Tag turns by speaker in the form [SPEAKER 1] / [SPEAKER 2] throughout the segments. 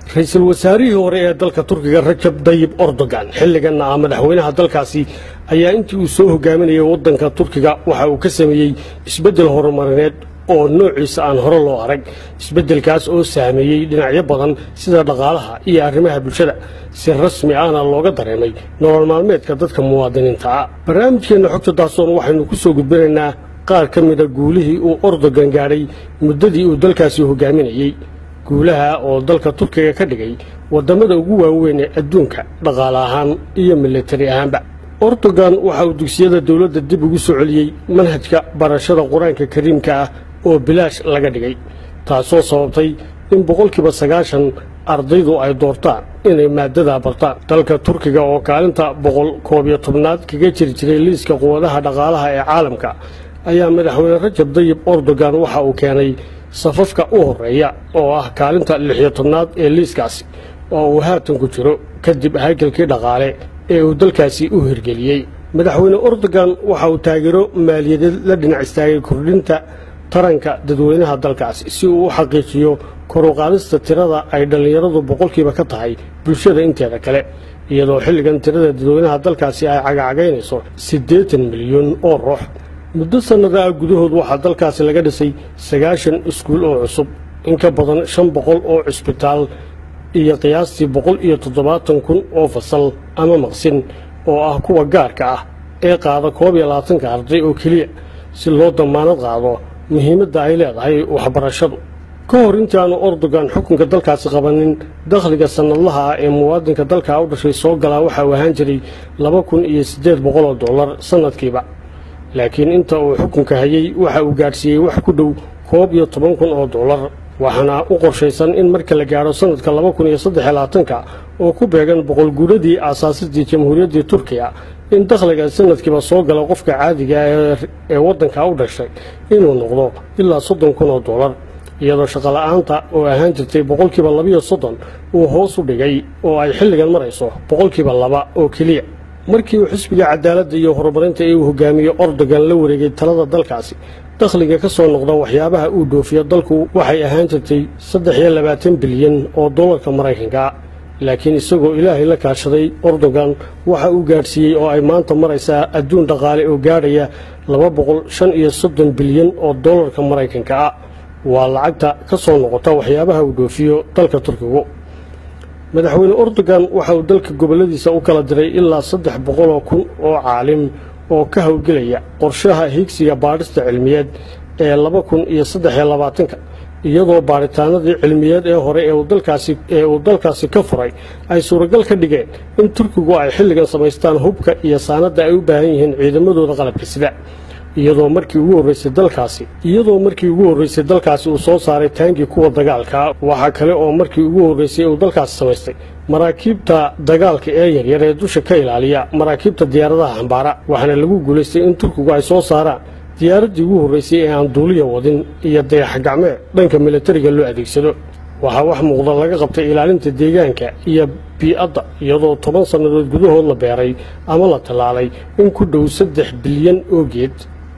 [SPEAKER 1] ra-iisul wasaarihii hore ee dalka turkiga rajab dayib erdogan xilliganna ah madaxweynaha dalkaasi ayaa intii uu soo hogaaminayay waddanka turkiga waxa uu ka sameeyey isbeddel horumarineed oo noociisa aan hore loo arag isbeddelkaas oo saameeyey dhinacyo badan sida dhaqaalaha iyo arrimaha bulshada si rasmi ahna looga dareemay nolol maalmeedka dadka muwaadiniinta ah barnaamijkeenna xogta daasoon waxaynu ku soo gudbinaynaa qaar ka mida guulihii uu erdogan gaadhay muddadii uu dalkaasi hogaaminayey guulaha oo dalka turkiga ka dhigay waddamada ugu waaweyn ee adduunka dhaqaale ahaan iyo militari ahaanba erdogan waxa uu dugsiyada dowladda dib ugu soo celiyey manhajka barashada qur-aanka kariimka ah oo bilaash laga dhigay taasoo sababtay in boqolkiiba sagaashan ardaydu ay doortaan inay maaddadaa bartaan dalka turkiga oo kaalinta boqol koob iyo tobnaad kaga jiri jiray liiska quwadaha dhaqaalaha ee caalamka ayaa madaxweyne rajab dayib erdogan waxa uu keenay safafka u horreeya oo ah kaalinta lixiyo tobnaad ee liiskaasi oo uu haatan ku jiro kadib haykalkii dhaqaale ee uu dalkaasi u hirgeliyey madaxweyne erdogan waxa uu taageero maaliyadeed la dhinac istaagay kordhinta taranka dadweynaha dalkaasi si uu u xaqiijiyo koruqaadista tirada ay dhallinyaradu boqolkiiba ka tahay bulshada inteeda kale iyadoo xilligan tirada dadweynaha dalkaasi ay cagacagaynayso siddeetan milyan oo ruux muddo sannada ah gudahood waxaa dalkaasi laga dhisay sagaashan iskuul oo cusub in ka badan shan boqol oo cisbitaal iyo qiyaastii boqol iyo toddobaatan kun oo fasal ama maqsin oo ah kuwa gaarka ah ee qaada koob iyo labaatanka arday oo keliya si loo damaanad qaado muhiimadda ay leedahay waxbarashadu ka hor intaanu erdogan xukunka dalkaasi qabanin dakhliga sannadlaha ah ee muwaadinka dalkaa u dhashay soo galaa waxa uu ahaan jiray laba kun iyo siddeed boqoloo dollar sannadkiiba laakiin inta uu xukunka hayey waxa uu gaadhsiiyey wax ku dhow koob iyo toban kun oo dollar waxaana u qorshaysan in marka la gaadho sannadka laba kun iyo saddexiyo labaatanka oo ku beegan boqolguuradii aasaasidii jamhuuriyaddii turkiya in dakhliga sanadkiiba soo gala qofka caadiga ee waddanka u dhashay inuu noqdo ilaa soddon kun oo dollar iyadoo shaqola'aanta oo ahaan jirtay boqolkiiba labiyo soddon uu hoos u dhigay oo ay xilligan marayso boqolkiiba laba oo keliya markii uu xisbiga cadaaladda iyo horumarinta ee uu hogaamiyo erdogan la wareegay talada dalkaasi dakhliga ka soo noqda waxyaabaha uu dhoofiyo dalku waxay ahaan jirtay saddex iyo labaatan bilyan oo dollarka maraykanka laakiin isagoo ilaahay la kaashaday erdogan waxa uu gaadhsiiyey oo ay maanta maraysaa adduun dhaqaale oo gaadhaya laba boqol shan iyo soddon bilyan oo dollarka maraykanka ah waa lacagta ka soo noqota waxyaabaha uu dhoofiyo dalka turkigu madaxweyne erdogan waxa uu dalka gobolladiisa u kala diray ilaa saddex boqoloo kun oo caalim oo ka howlgelaya qorshaha higsiga baadhista cilmiyeed ee laba kun iyo saddexiyo labaatanka iyadoo baadhitaanadii cilmiyeed ee hore ee uu dalkaasi ka furay ay suuragal ka dhigeen in turkigu ay xilligan samaystaan hubka iyo saanadda ay u baahan yihiin ciidamadooda qalabka sida iyadoo markii ugu horreysay dalkaasi iyadoo markii ugu horreysay dalkaasi uu soo saaray taangii kuwa dagaalka waxaa kale oo markii ugu horreysay uu dalkaasi samaystay maraakiibta dagaalka ee yaryar ee dusha ka ilaaliya maraakiibta diyaaradaha xambaara waxaana lagu guulaystay in turkigu ay soo saaraan diyaaraddii ugu horreysay ee aan duuliya wadin iyo dayax gacmeed dhanka militariga loo adeegsado waxaa wax muuqda laga qabtay ilaalinta deegaanka iyo bii'adda iyadoo toban sannadood gudahood la beeray ama la tallaalay in ku dhow saddex bilyan oo geed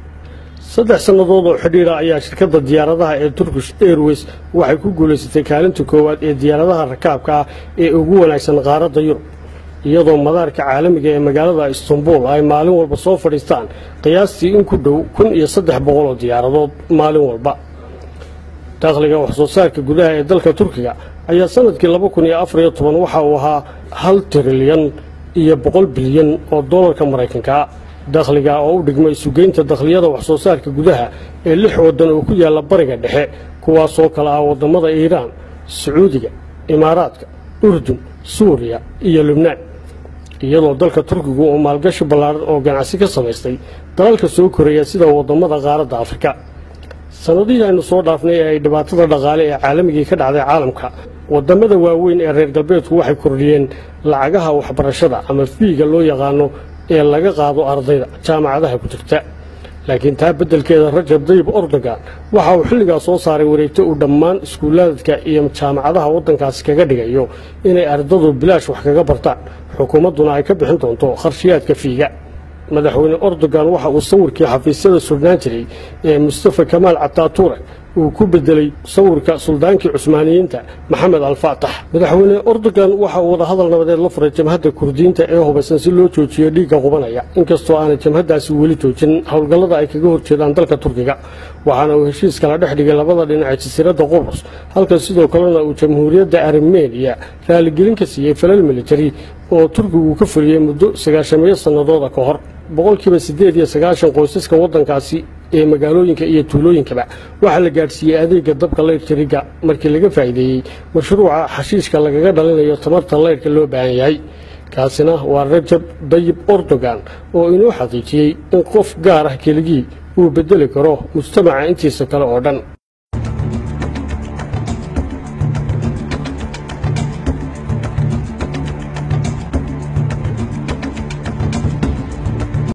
[SPEAKER 1] saddex sannadood oo xidhiira ayaa shirkadda diyaaradaha ee turkish airways waxay ku guulaysatay kaalinta koowaad ee diyaaradaha rakaabka ah ee ugu wanaagsan qaaradda yurub iyadoo madaarka caalamiga ee magaalada istanbul ay maalin walba soo fadhiistaan qiyaastii in ku dhow kun iyo saddex boqol oo diyaaradood maalin walba dakhliga waxsoo saarka gudaha ee dalka turkiga ayaa sanadkii laba kun iyo afariyo toban waxa uu ahaa hal trilyan iyo boqol bilyan oo dollarka maraykanka dakhliga oo u dhigmay sugeynta dakhliyada waxsoo saarka gudaha ee lix waddan oo ku yaalla bariga dhexe kuwaasoo kale ah waddamada iiraan sacuudiga imaaraadka urdun suuriya iyo lubnaan iyadoo dalka turkigu uu maalgashi ballaaran oo ganacsi ka samaystay dalalka soo koraya sida waddamada qaaradda afrika sannadihii aynu soo dhaafnay ee ay dhibaatada dhaqaale ee caalamigii ka dhacday caalamka waddamada waaweyn ee reer galbeedku waxay kordhiyeen lacagaha waxbarashada ama fiiga loo yaqaano ee laga qaado ardayda jaamacadaha ku jirta laakiin taa beddelkeeda rajab dayib erdogan waxa uu xilligaa soo saaray wareegto uu dhammaan iskuulaadka iyo jaamacadaha waddankaasi kaga dhigayo inay ardadu bilaash wax kaga bartaan xukuumadduna ay ka bixin doonto kharshiyaadka fiiga madaxweyne erdogan waxa uu sawirkii xafiisyada surnaan jiray ee mustafa kamaal cataature uu ku bedelay sawirka suldaankii cusmaaniyiinta maxamed alfaatax madaxweyne erdogan waxa uu wadahadal nabadeed la furay jamhadda kurdiyiinta ee hubaysan si loo joojiyo dhiigga qubanaya inkastoo aanay jamhaddaasi weli joojin howlgallada ay kaga horjeedaan dalka turkiga waxaana uu heshiis kala dhex dhigay labada dhinac jasiiradda qubrus halka sidoo kalena uu jamhuuriyadda armeniya raaligelin ka siiyey falal militari oo turkigu ka fuliyey muddo sagaashamiyo sannadooda ka hor boqolkiiba siddeed iyo sagaashan qoysaska waddankaasi ee magaalooyinka iyo tuulooyinkaba waxaa la gaadhsiiyey adeega dabka laydhkariga markii laga faa'iideeyey mashruuca xashiishka lagaga dhalinayo tamarta laydhka loo baahan yahay kaasina waa rajab dayib erdogan oo inoo xaqiijiyey in qof gaar ah keligii uu beddeli karo mujtamaca intiisa kale oo dhan